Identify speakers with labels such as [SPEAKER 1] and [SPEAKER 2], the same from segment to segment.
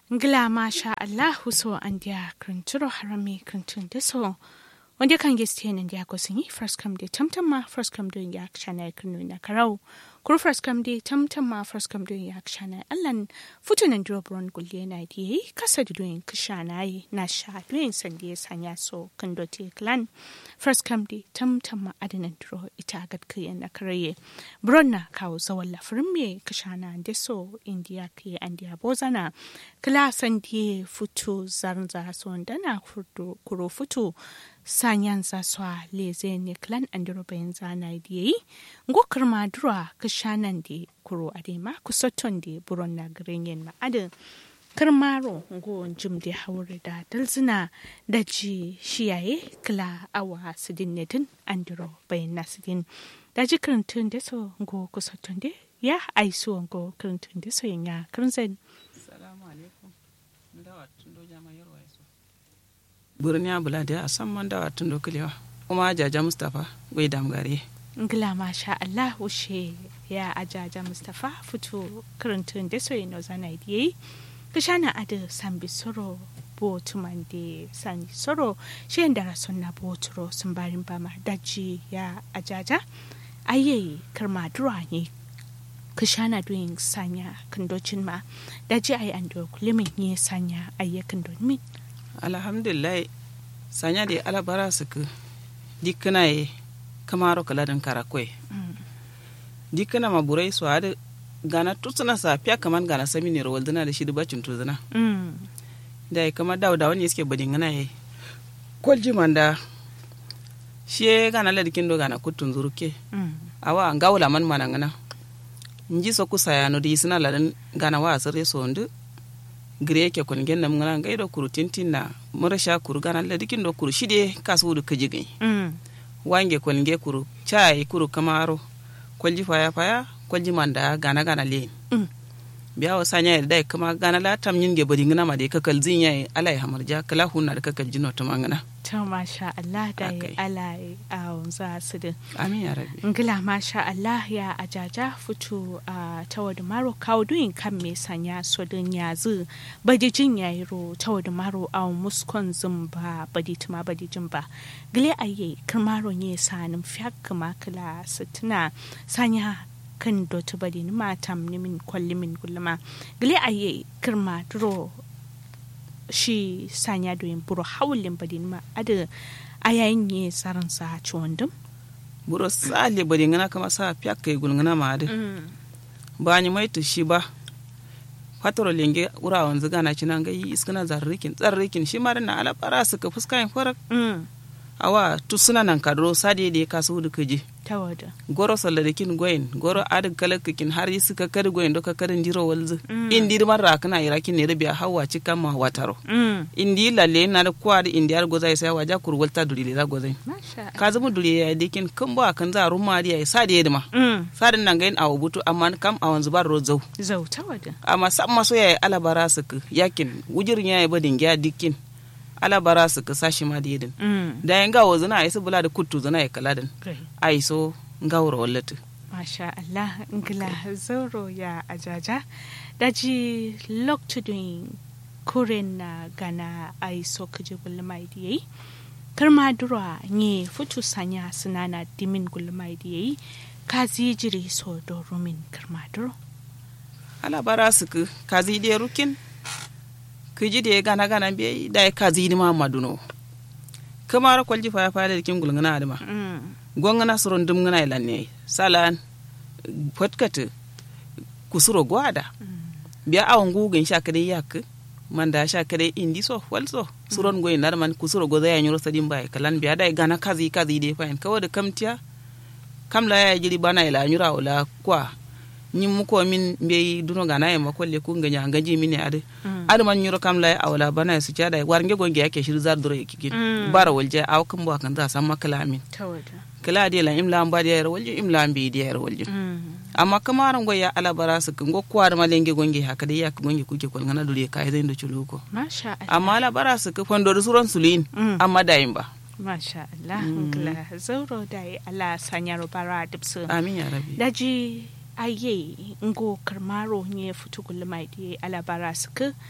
[SPEAKER 1] Ngila masha Allahu so an dia krinturo harami krintun deso. Wanda kan geste nan dia ko sinyi first come de tamtamma first come doing ya chana krinu na karau. Kuru first come de tamtamma first come doing ya chana allan futu nan dro bron gulle na di kasa da doing kishana yi na sha doing sande sanya so kan dote clan. First come de tamtamma adanan dro ita gad kiyan na karaye. Bron na kawo zawon lafirin me kishana deso india ke andia bozana. kila sandie futu zarnza sondana kuro futu sanyan za swa leze ne klan andiro bayan zana diye ngo kirma dura kishanan de kuro adema kusoton de buron na grenyen ma adin kirmaro ngo jim de haure da dalzina da ji shiyaye kila awa sidin netin andiro bayan na sidin da ji kirintun de so ngo kusoton de ya aiso ngo kirintun de so yanya kirinzen
[SPEAKER 2] burniya bulade a san man dawa tun dokulewa kuma jaja mustapha gwai damgare
[SPEAKER 1] ngila masha Allah ushe ya ajaja mustapha fito karantun da soyi no zana diye kishana ada sambi soro bo tumande sani soro shi da rasun na bo turo sun barin bama daji ya ajaja aye karma dura ne kishana doing sanya kandocin ma daji ai ando kulimin ne sanya ayyakan don min
[SPEAKER 2] alhamdulillah sanya de alabara suku dikkana ye kamaro kaladin karakwe dikkana ma burai su hada gana tutsuna sa fiya kaman gana sami ne rawal dana da shi dubacin tuzuna da ya kama dawo da wani suke badin gana ye kwalji manda shi gana ladikin do gana kutun zuruke awa an gawula man mana gana nji so kusa ya no di sina ladan gana wa asire so ndu gire ke kon gen nam ngana ngai do kuru tintin na mura sha kuru gana la dikin do kuru shide kasu du kajigi
[SPEAKER 1] mm.
[SPEAKER 2] wange kon ge kuru chai kuru kamaro kwalji faya faya kwalji manda gana gana le
[SPEAKER 1] Mm.
[SPEAKER 2] biya wa sanya da dai kama gana la tam yin ge bodi ngana ma de kakal zin yayi alai hamarja kala hunna da kakal jino to mangana
[SPEAKER 1] ta masha Allah da ya
[SPEAKER 2] Akai.
[SPEAKER 1] ala a wanza su din
[SPEAKER 2] amin ya rabbi
[SPEAKER 1] ngila masha Allah ya ajaja fito a tawad maro kawo duyin kan me sanya so din yazu badi jin yayi ro tawad maro a muskon zumba badi tuma badi jin ba gile aye kirmaro ne sanin fiyak kuma kala sitina sanya kan dotu badi ni matam ni min kwalli min gulma gile aye kirma duro shi sanya doyin buro hawlin badi ni ma ada ayayin ye saran sa ciwon
[SPEAKER 2] buro sale bodi ngana kama sa pyak kai gul ngana ma de ba ni mai to shi ba fatoro lenge ura wanzu gana cinan ga yi iskana zarrikin tsarrikin shi ma na ala bara su ka fuska yin farak awa tu suna nan kadro sade da ka su da kaje
[SPEAKER 1] ta wada
[SPEAKER 2] goro salla da kin goyin goro adag kala kin har yi suka kar goyin do ka karin jiro walzu
[SPEAKER 1] Mm.
[SPEAKER 2] indi man ra kana ira kin ne rabiya hawa cika ma wataro indi lalle na da kwa da indi ar gozai sai waja kur walta duri da gozai
[SPEAKER 1] masha
[SPEAKER 2] ka zama duri ya dikin kan ba kan za rumma ya sade da ma
[SPEAKER 1] Mm.
[SPEAKER 2] sadin nan gain awu butu amma kam a wanzu bar rozau
[SPEAKER 1] zau ta wada
[SPEAKER 2] amma sam maso ya alabara su ka yakin wujirin ya yi badin gya dikin alabara su ka sashi ma da yadin
[SPEAKER 1] Mm.
[SPEAKER 2] da yan gawo zana ai su bula da kuttu zana ya kaladin
[SPEAKER 1] Great.
[SPEAKER 2] ai so ngawra wallatu
[SPEAKER 1] masha Allah ngila zauro ya ajaja daji loktudin kuren na gana ai so kaje gulmai diyai karma durwa nye futu sanya sunana dimin gulmai diyai ka jiri so do rumin karma duro
[SPEAKER 2] alabara su ka kazi de rukin kiji de gana gana be da ya kazi ni ma maduno kamar kwalji fa ya fa da kin gulngana adama
[SPEAKER 1] Mm.
[SPEAKER 2] gongana suron dum ngana ilanne salan fotkata kusuro gwada biya awon gugun sha kadai yak manda sha kadai indi so walso suron goyin nar man kusuro goza ya nyuro sadin bai kalan biya dai gana kazi kazi de fain kawo da kamtiya kamla ya jiri bana ila nyura wala kwa nyin muko min be duno gana ya makolle ku nganya ngaji mini ade
[SPEAKER 1] Mm.
[SPEAKER 2] ade man nyuro kamla ya awala bana ya su cada war nge gonge yake shir zar duro yake
[SPEAKER 1] Mm.
[SPEAKER 2] bara walje aw kan bo kan za san makala min
[SPEAKER 1] ta wada
[SPEAKER 2] kala de la imla amba de yar walje imla ambi de yar walje
[SPEAKER 1] Mm.
[SPEAKER 2] amma kamaran goy ya ala bara su kan go kwar malenge gonge haka dai ya gonge kuke kol ngana dure kai zai da chuluko
[SPEAKER 1] masha Allah
[SPEAKER 2] amma ala bara su ka fondo da suron sulin
[SPEAKER 1] Mm.
[SPEAKER 2] amma dayin ba
[SPEAKER 1] Masha Allah, ngila zauro da yi ala sanyar bara dipsu.
[SPEAKER 2] amin ya rabi
[SPEAKER 1] Daji aye ngo karmaro nye futu gulmai di ala bara suka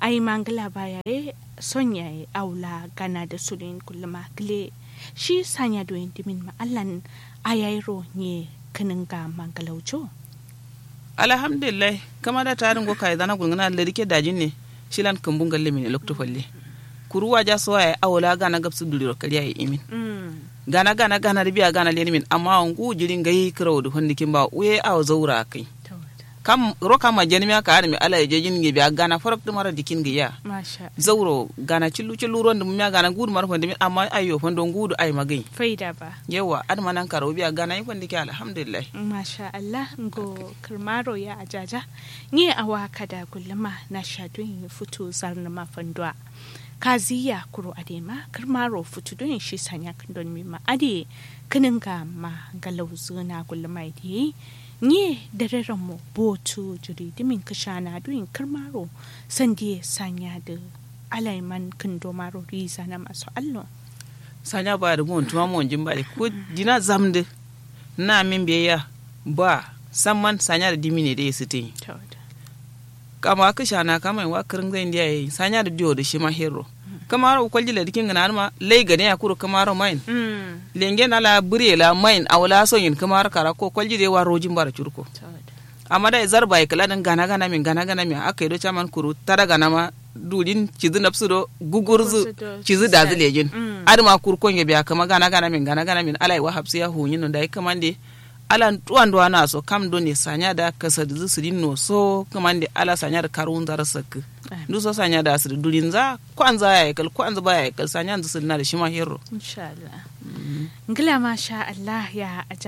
[SPEAKER 1] ai mangala baya ye son yaye aula gana da sulin kulluma gile shi sanya doyin dimin ma allan ayairo ne kinin ga mangalauco
[SPEAKER 2] alhamdulillah kama da tarin go kai dana gungana da rike dajin ne shilan kumbun galle mine lokto falle kuruwa ja so ya awla gana gabsu duliro kariya ya imin gana gana gana biya gana leni min amma ngu jirin gai kirawo da hondikin ba uye aw zaura kai kam roka ma jeni mi aka mi ala je jin biya gana farok de mara dikin ge ya
[SPEAKER 1] masha
[SPEAKER 2] zauro gana cillu cillu ron dum mi gana gudu mar fondi min amma ayo fondo gudu ay magai
[SPEAKER 1] faida ba
[SPEAKER 2] yawa ad manan karo biya gana yi fondi ke alhamdulillah
[SPEAKER 1] masha Allah ngo kirmaro ya ajaja ni awa kada gulluma na shadun futu zarna ma fandwa kaziya kuro adema kirmaro futu don shi sanya don mi ma ade kinin ga ma galau zuna gulluma di ni da mu botu jiri dimin kashana duin kirmaro sandi sanya da alaiman kindo maro riza na masu allo
[SPEAKER 2] sanya ba da mun tuma mun jin ba ko dina zamde na min biya ba samman sanya da dimine da yasu tin kama ka shana kama wa kirin zai ndiya yi sanya da diyo da shi ma hero kamaro kwalji la dikin gana ma lay gane ya kuro kamaro main lenge na la bure la main awla so yin kamaro kara ko kwalji de wa rojin bara curko amma da zar bai kala dan gana gana min gana gana min akai do chaman kuru tara gana ma dudin cizu napsu do gugurzu cizu da zilejin adama kurkon ya biya kama gana gana min gana gana min alai wa hapsi ya hunyin no dai kamande ala tuwan do na so kam do ne sanya da kasa da su no so kamande ala sanya da karun zar sakku du so sanya da su durin za kwanza ya yakal kwanza ba ya yakal sanya da su na da shi ma hero
[SPEAKER 1] insha Allah ngila ma sha Allah ya